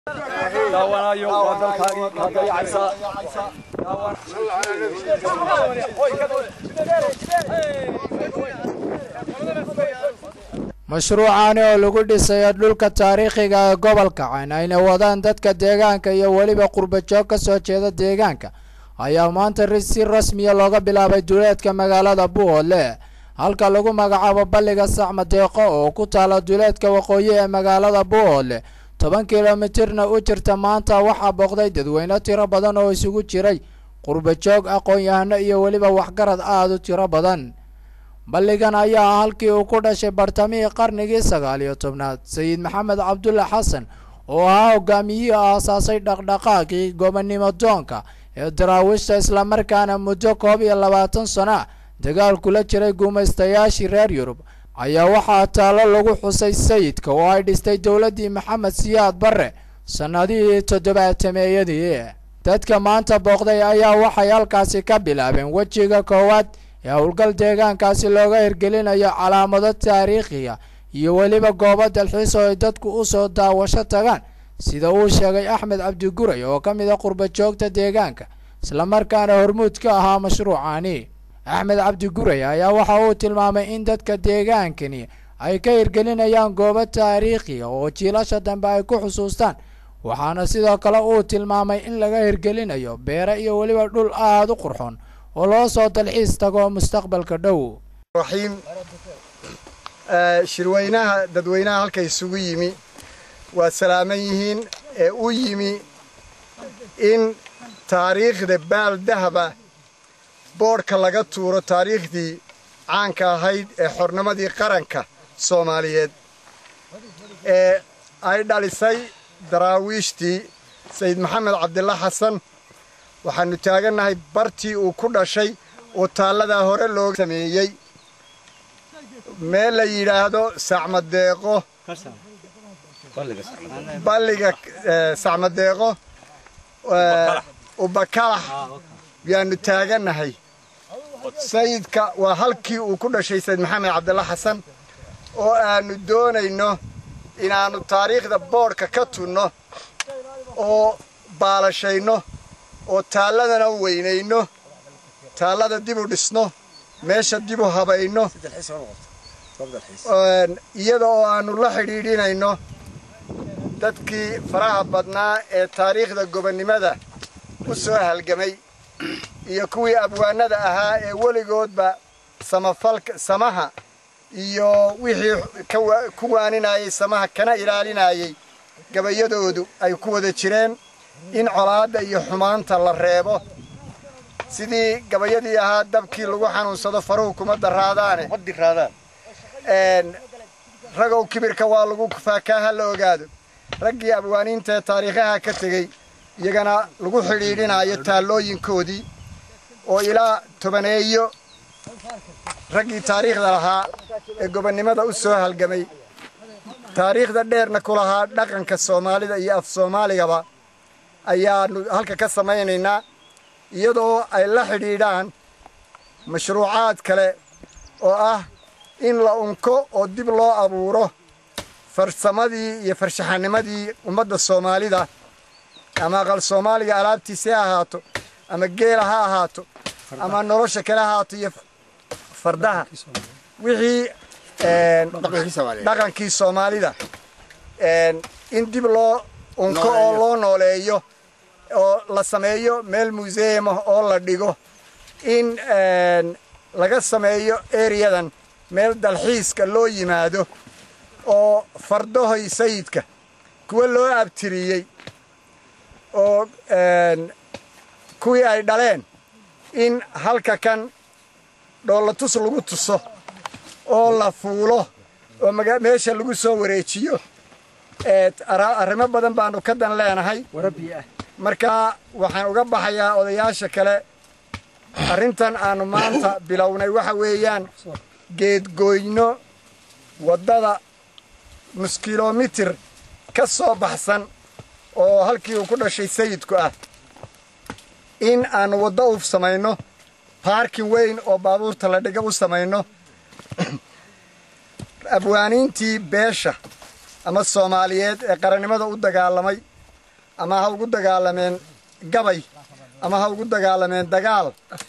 daawanayo waa dalkaagii kaagayacaysa mashruucaani oo lagu dhisayo dhulka taariikhiga ee gobolka cayn ayna wadaan dadka deegaanka iyo weliba qurbajoog ka soo jeeda deegaanka ayaa maanta si rasmiya looga bilaabay duleedka magaalada buuhoodle halka lagu magacaabo balliga sacma deeqo oo ku taala duleedka waqooyi ee magaalada buuhoodle toban kilomitirna u jirta maanta waxaa booqday dadweyne tiro badan oo isugu jiray qurbajoog aqoon-yahano iyo weliba waxgarad aada u tiro badan balligan ayaa ah halkii uu ku dhashay bartamihii qarnigii sagaal iyo tobnaad sayid maxamed cabdulle xasan oo ahaa hogaamiyihii aasaasay dhaqdhaqaaqii gobonnimo doonka ee daraawiishta islamarkaana muddo koob iyo labaatan sano ah dagaal kula jiray guumaystayaashii reer yurub ayaa waxaa taallo lagu xusay sayidka oo ay dhistay dowladdii maxamed siyaad barre sannadihii toddobaatameeyadii dadka maanta booqday ayaa waxay halkaasi ka bilaabeen wejiga koowaad ee howlgal deegaankaasi looga hirgelinayo calaamado taariikhiga iyo weliba goobo dalxiis oo ay dadku u soo daawasho tagaan sida uu sheegay axmed cabdiguray oo ka mid a qurbajoogta deegaanka islamarkaana hormuud ka ahaa mashruucaani axmed cabdiguray ayaa waxa uu tilmaamay in dadka deegaankani ay ka hirgelinayaan goobo taariikhiga oo jiilasha dambe ay ku xusuustaan waxaana sidoo kale uu tilmaamay in laga hirgelinayo beere iyo weliba dhul aada u qurxoon oo loo soo dalxiis tago mustaqbalka dhow raxiim shirweynaha dadweynaha halka isugu yimi waa salaaman yihiin ee u yimi in taariikhda baal dahaba boodhka laga tuuro taariikhdii caanka ahayd ee xornimadii qaranka soomaaliyeed ee ay dhalisay daraawiishtii sayid maxamed cabdilla xasan waxaannu taagannahay bartii uu ku dhashay oo taalladaa hore looga sameeyey meel la yidhaahdo sacmadeeqo balliga sacmadeeqo ubakalax yaannu taagannahay sayidka waa halkii uu ku dhashay sayid maxamed cabdilla xasan oo aannu doonayno inaannu taariikhda boodhka ka tunno oo baalashayno oo taalladana weynayno taallada dib u dhisno meesha dib u habayno iyada oo aannu la xidhiidhinayno dadkii faraha badnaa ee taariikhda gobonnimada u soo halgamay iyo kuwii abwaanada ahaa ee weligoodba samafalka samaha iyo wixii ku waaninayay samaha kana ilaalinayay gabayadoodu ay ku wada jireen in colaadda iyo xumaanta la reebo sidii gabayadii ahaa dabkii lagu xanuunsado faruhu kuma daraadaane ragow kibirka waa lagu kufaakaa ha la ogaado raggii abwaaniinta ee taariikhaha ka tegey iyagana lagu xidhiidhinayo taallooyinkoodii oo ilaa tobaneeyo raggii taariikhda lahaa ee gobonnimada u soo halgamay taariikhda dheerna ku lahaa dhaqanka soomaalida iyo af soomaaligaba ayaannu halka ka samaynaynaa iyadoo ay la xidhiidhaan mashruucaad kale oo ah in la unko oo dib loo abuuro farsamadii iyo farshaxanimadii ummadda soomaalida ama aqal soomaaliga alaabtiisi ha ahaato ama geela ha ahaato ama nolosha kale ha ahaato iyo fardaha wixii dhaqankii soomaalida in dib loo unko oo loo nooleeyo oo la sameeyo meel museum ah oo la dhigo in laga sameeyo eriyadan meel dalxiiska loo yimaado oo fardahoy sayidka kuwa loo abtiriyey oo kuwii ay dhaleen in halka kan dhoolatus lagu tuso oo la fuulo oo meesha lagu soo wareejiyo arrimo badan baannu ka dan leenahay marka waxaan uga baxayaa odayaasha kale arrintan aannu maanta bilownay waxa weeyaan geedgoyno waddada nus kilomitir ka soo baxsan oo halkii uu ku dhashay sayidku ah in aannu waddo u samayno baarkin weyn oo baabuurta la dhiga u samayno abwaaniintii beesha ama soomaaliyeed ee qarannimada u dagaalamay ama ha ugu dagaalameen gabay ama ha ugu dagaalameen dagaal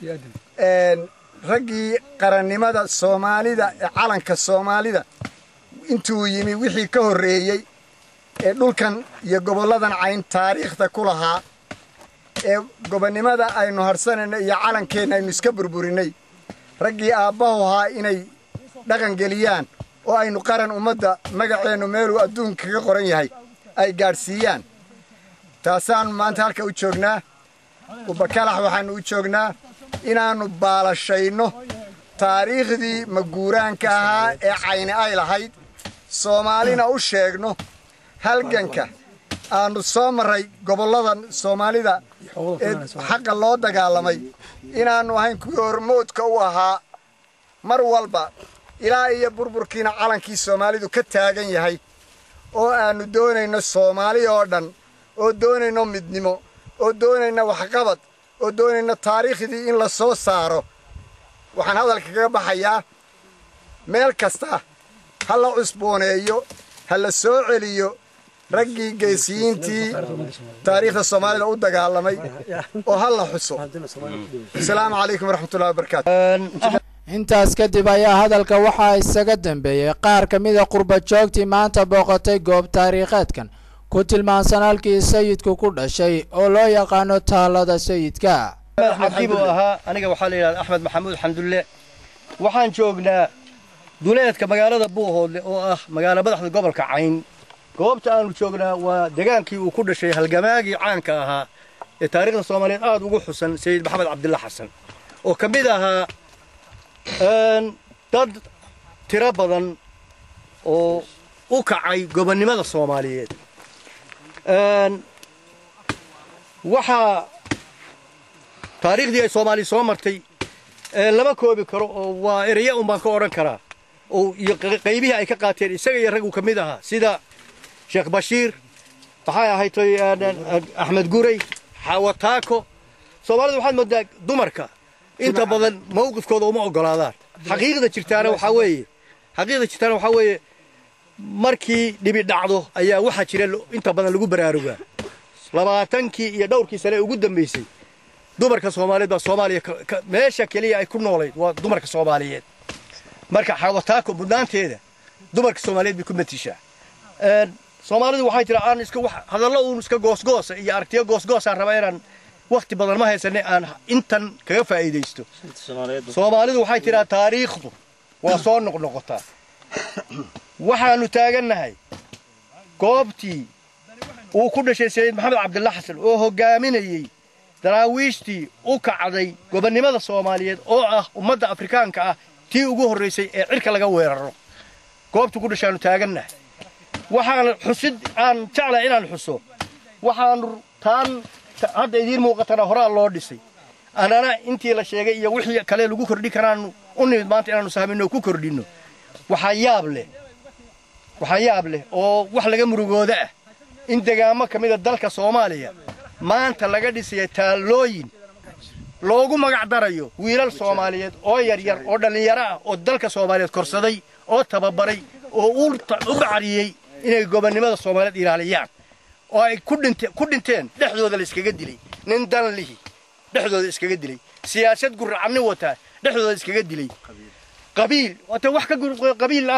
raggii qarannimada soomaalida ee calanka soomaalida intuu yimi wixii ka horreeyey ee dhulkan iyo gobolladan cayn taariikhda ku lahaa ee gobonnimada aynu harsanayno iyo calankeenna aynu iska burburinay raggii aabbahu ahaa inay dhaqan geliyaan oo aynu qaran ummadda magaceennu meeluu adduunka kaga qoran yahay ay gaadhsiiyaan taasaannu maanta halka u joognaa ubakalax waxaannu u joognaa inaannu baalashayno taariikhdii maguuraanka ahaa ee cayni ay lahayd soomaalina u sheegno halganka aannu soo marray gobolladan soomaalida ee xaqa loo dagaalamay inaannu ahayn kuwii hormoodka u ahaa mar walba ilaa iyo burburkiina calankii soomaalidu ka taagan yahay oo aannu doonayno soomaali oo dhan oo doonayno midnimo oo doonayno waxqabad oo doonayno taariikhdii in la soo saaro waxaan hadalka kaga baxayaa meel kasta ha la cusbooneeyo ha la soo celiyo raggii geesiyiintii taariikhda soomaalida u dagaalamay oo ha la xuso asalaamu calaykum waraxmatullahi wabarakaatu intaas kadib ayaa hadalka waxaa isaga dambeeyey qaar ka mida qurba joogtii maanta booqatay goob taariikheedkan ku tilmaansan halkii sayidku ku dhashay oo loo yaqaano taalada sayidka cabdi buu ahaa aniga waxaa la yidhahda axmed maxamuud xamdulle waxaan joognaa duleedka magaalada buuhoodle oo ah magaalo madaxda gobolka cayn goobta aanu joognaa waa degaankii uu ku dhashay halgamaagii caanka ahaa ee taariikhda soomaaliyeed aad ugu xusan sayid maxamed cabdilla xasan oo ka mid ahaa dad tiro badan oo u kacay gobonnimada soomaaliyeed waxaa taariikhdii ay soomaaliya soo martay lama koobi karo oo waa ereya un baan ka odhan karaa oo iyo qaybihii ay ka qaateen isaga iyo raggu ka mid ahaa sida sheekh bashiir maxay ahayd axmed guray xawataako soomaalida waxaad moodaa dumarka inta badan mawqifkooda uma ogolaadaan xaqiiqda jirtaana waxaa weeye xaqiiqda jirtaana waxaa weeye markii dhibi dhacdo ayaa waxaa jira inta badan lagu baraarugaa labaatankii iyo dhowrkii sane ugu dambaysay dumarka soomaaliyeed baa soomaaliya meesha keliya ay ku noolayd waa dumarka soomaaliyeed marka xawataako mudnaanteeda dumarka soomaaliyeed bay ku matishaa soomaalidu waxay tiraa aan iska hadallo uun iska goosgoosa iyo aragtiyo goosgoosaan rabaa inaan wakhti badan ma haysanay aan intan kaga faa'iidaysto soomaalidu waxay tiraa taariikhdu waa soo noqnoqotaa waxaannu taagannahay goobtii uu ku dhashay sayid maxamed cabdilla xasan oo hoggaaminayey daraawiishtii u kacday gobonnimada soomaaliyeed oo ah ummadda afrikaanka ah tii ugu horraysay ee cirka laga weeraro goobtuu ku dhashaannu taagannahay waxaan xusid aan jeclahay inaan xuso waxaannu taan hadda idiin muuqatana horaa loo dhisay annana intii la sheegay iyo wixii kale lagu kordhin karaannu u nimid maanta inaannu sahminno oo ku kordhinno waxaa yaab leh waxaa yaab leh oo wax laga murugooda ah in degaamo ka mida dalka soomaaliya maanta laga dhisaya taallooyin loogu magac darayo wiilal soomaaliyeed oo yaryar oo dhallinyaro ah oo dalka soomaaliyeed korsaday oo tababaray oo u bacariyey inay gobonnimada soomaaliyeed ilaaliyaan oo ay ku dhinteen dhexdooda la iskaga dilay nin dan lihi dhexdooda iskaga dilay siyaasad gurracanni wataa dhexdooda iskaga dilay qabiil wata wax ka qabiil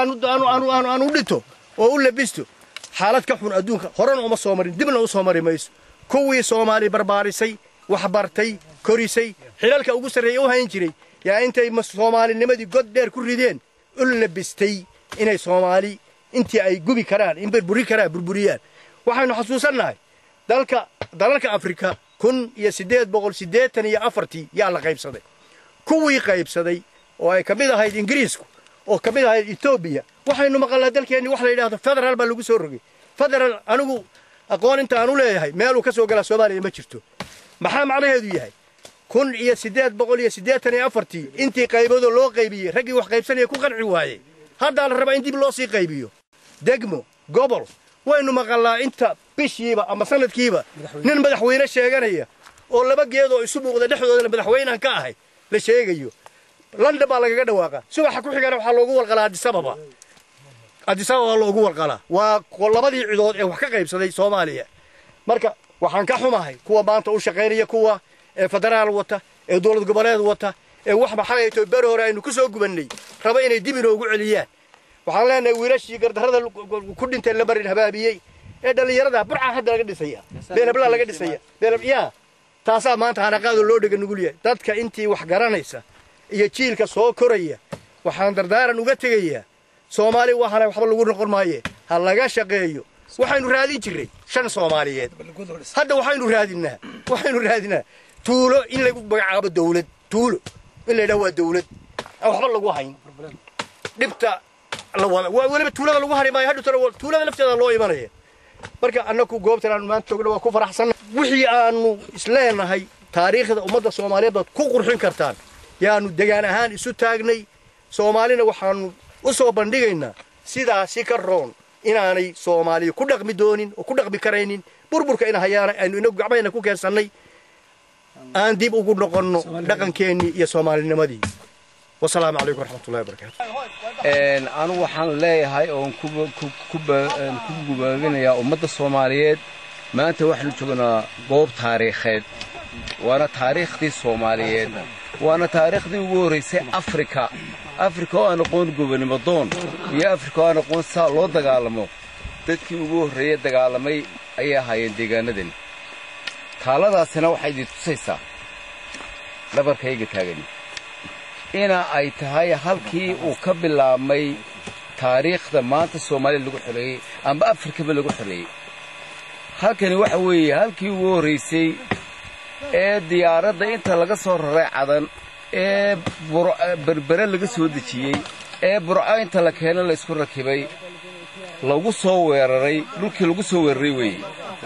aan u dhinto oo u labisto xaalad ka xun adduunka horena uma soo marin dibna u soo mari mayso kuwii soomaali barbaarisay waxbartay korisay xilalka ugu sarreeya u hayn jiray yaa intay soomaalinimadii god dheer ku rideen u labistay inay soomaali intii ay gubi karaan in burburi karaan burburiyaan waxaynu xasuusannahay dalka dalalka afrika kun iyo siddeed boqol siddeetan iyo afartii yaa la qaybsaday kuwii qaybsaday oo ay ka mid ahayd ingiriisku oo ka mid ahayd etoobiya waxaynu maqalnaa dalkeenni wax la yidhahdo federaal baa lagu soo rogay federaal anigu aqoon inta aan u leeyahay meeluu ka soo galaa soomaaliya ma jirto maxaa macnaheedu yahay kun iyo siddeed boqol iyo siddeetan iyo afartii intii qayboodoo loo qaybiyey raggii wax qaybsanaya ku qanci waayey haddaa la rabaa in dib loo sii qaybiyo degmo gobol waynu maqalnaa inta bishiiba ama sanadkiiba nin madaxweyne sheeganaya oo laba geed oo isu muuqda dhexdoodana madaxweynehan ka ahay la sheegayo london baa lagaga dhawaaqa subaxa ku xigana waxaa loogu walqalaa adisababa adisababa loogu walqalaa waa labadii cidood ee wax ka qaybsaday soomaaliya marka waxaan ka xumahay kuwa maanta u shaqaynaya kuwa ee federaal wata ee dowlad goboleed wata ee wax maxayto beri hore aynu ku soo gubannay raba inay dib inoogu celiyaan waxaan leenahay wiilashii gardarrada ku dhintay la marin habaabiyey ee dhallinyarada burca hadda laga dhisaya beelablaa laga dhisaya yaa taasaa maanta hanaqaado loo dhega nugul yahay dadka intii wax garanaysa iyo jiilka soo koraya waxaan dardaaran uga tegayaa soomaali waxaana waxba lagu noqon maaye ha laga shaqeeyo waxaynu raadin jirray shan soomaaliyeed hadda waxaynu raadinnaa waxaynu raadinaa tuulo in lagu magacaabo dawlad tuulo in la yidhaha waa dawlad aan waxba lagu hayn dhibta la wada waa weliba tuulada lagu hari maayo hadhutana tuulada lafteeda loo imanaya marka annaku goobtan aanu maanta joogna waa ku faraxsanna wixii aanu isleenahay taariikhda ummadda soomaaliyeed baad ku qurxin kartaan yaanu degaan ahaan isu taagnay soomaalina waxaanu u soo bandhigaynaa sidaasi ka roon inaanay soomaaliya ku dhaqmi doonin oo ku dhaqmi karaynin burburka ina hayaana aynu inagu gacmahayna ku keensannay aan dib ugu noqonno dhaqankeennii iyo soomaalinimadii wasalaamu calaykum waraxmatullahi wabarakaatu anigu waxaan leeyahay oon ku gubaabinayaa ummadda soomaaliyeed maanta waxaanu joognaa goob taariikheed waana taariikhdii soomaaliyeed waana taariikhdii ugu horraysay afrika afrika oo aan aqoon gobonimo doon iyo afrika oo aan aqoon saa loo dagaalamo dadkii ugu horreeye dagaalamay ayay ahaayeen deegaanadani taaladaasina waxay idin tusaysaa dhabarkayga taagani ina ay tahay halkii uu ka bilaabmay taariikhda maanta soomaaliya lagu xoreeyey amba afrikaba lagu xoreeyey halkani waxa weeye halkii ugu horraysay ee diyaaradda inta laga soo raray cadan ee berbere laga soo dejiyey ee burco inta la keena laysku rakibay lagu soo weeraray dhulkii lagu soo weeraray weeye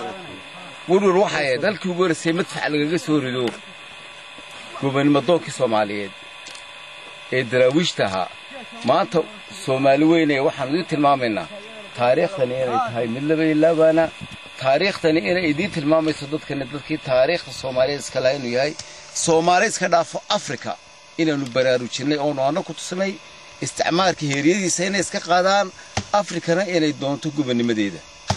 werwer waxay ahayd halkii ugu horraysay madfax lagaga soo rido gobanimadoonkii soomaaliyeed ee daraawiishta ahaa maanta soomaali weynee waxaan idiin tilmaamaynaa taariikhdani inay tahay mid laba ilaabaana taariikhdani inay idiin tilmaamayso dadkani dadkii taariikhda soomaaliyeed iska laha inuu yahay soomaali iska dhaafo afrika inaannu baraarujinnay oonu anna ku tusnay isticmaalka heeryadiisa inay iska qaadaan afrikana inay doonto gobonnimadeeda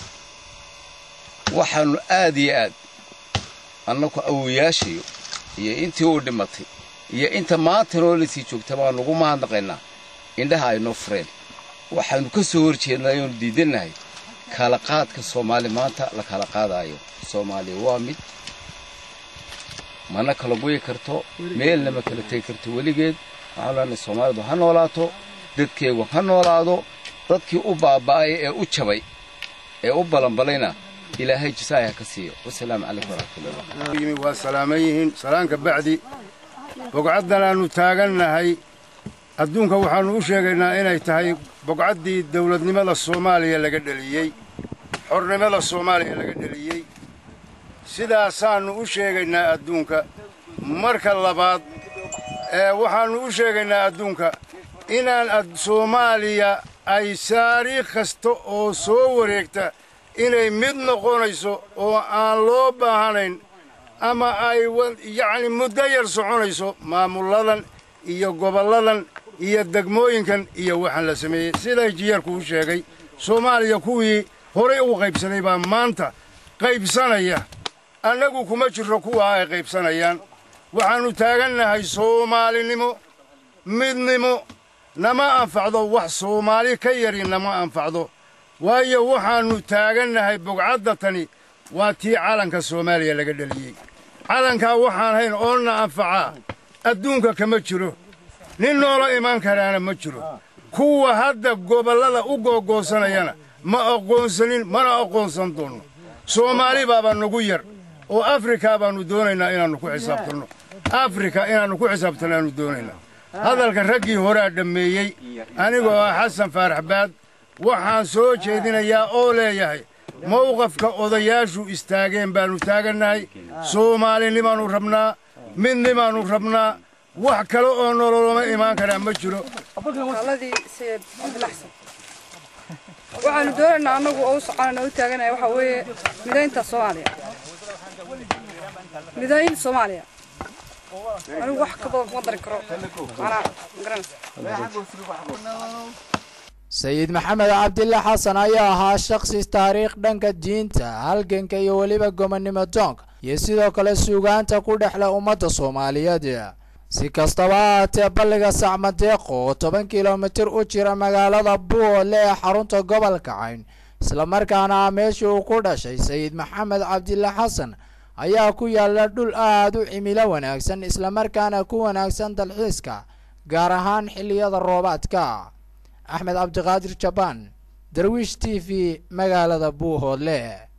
waxaannu aad iyo aad annaku awoyaashayo iyo intii uu dhimatay iyo inta maanta noolasii joogta baannu ugu mahadnaqaynaa indhaha ay noo fureen waxaannu ka soo hor jeednaa oonu diidannahay kala qaadka soomaali maanta la kala qaadaayo soomaaliya waa mid mana kala guyi karto meelna ma kala tegi karto weligeed waxaan leenahay soomaalidu ha noolaato dadkeegu ha noolaado dadkii u baaba'ay ee u jabay ee u balanbalayna ilaahay jisaaya ka siiyo wasalaamu calaykum waraxmatullahi waa salaaman yihiin salaanka bacdi bogcaddan aannu taagannahay adduunka waxaannu u sheegaynaa inay tahay bogcaddii dawladnimada soomaaliya laga dheliyey xornimada soomaaliya laga dheliyey sidaasaannu u sheegaynaa adduunka marka labaad ee waxaannu u sheegaynaa adduunka inaan soomaaliya ay taariikh kasta oo soo wareegta inay mid noqonayso oo aan loo baahanayn ama ay yacni muddo yar soconayso maamulladan iyo gobolladan iyo degmooyinkan iyo waxaan la sameeyey siday jiyarku u sheegay soomaaliya kuwii horay u qaybsaday baa maanta qaybsanaya annagu kuma jirro kuwaa ay qaybsanayaan waxaannu taagannahay soomaalinimo midnimo nama anfacdo wax soomaali ka yari nama anfacdo waayo waxaannu taagannahay bogcadda tani waa tii calanka soomaaliya laga dheliyey calankaa waxaan hayn oonna anfacaa adduunka kama jiro nin noola imaan karaana ma jiro kuwa hadda gobollada u googoosanayana ma aqoonsanin mana aqoonsan doonno soomaali baaba nagu yar oo afrika baannu doonaynaa inaannu ku xisaabtanno afrika inaannu ku xisaabtanno aannu doonaynaa hadalka raggii horaa dhammeeyey anigoo ah xasan faarax baad waxaan soo jeedinayaa oo leeyahay mawqafka odayaashu istaageen baannu taagannahay soomaalinimaannu rabnaa midnimaannu rabnaa wax kale oo nololama imaan karaa ma jiro waxaanu doonaynaa annagu oo u soconana u taaganaya waxaa weeye midaynta soomaaliya midayn soomaaliya anigu wax ka badan kuma dari karo manaa magaranaysa sayid maxamed cabdille xasan ayaa ahaa shakhsi taariikh dhanka diinta halganka iyo weliba gomonnimo doonka iyo sidoo kale suugaanta ku dhexle ummadda soomaaliyeed si kastaba ha haatee balliga sacmadeeqo oo toban kilomitir u jira magaalada buuhoodle ee xarunta gobolka cayn islamarkaana ah meeshii uu ku dhashay sayid maxamed cabdille xasan ayaa ku yaalla dhul aad u cimilo wanaagsan islamarkaana ku wanaagsan dalxiiska gaar ahaan xilliyada roobaadka axmed cabdiqaadir jabaan darwiish t v magaalada buuhoodle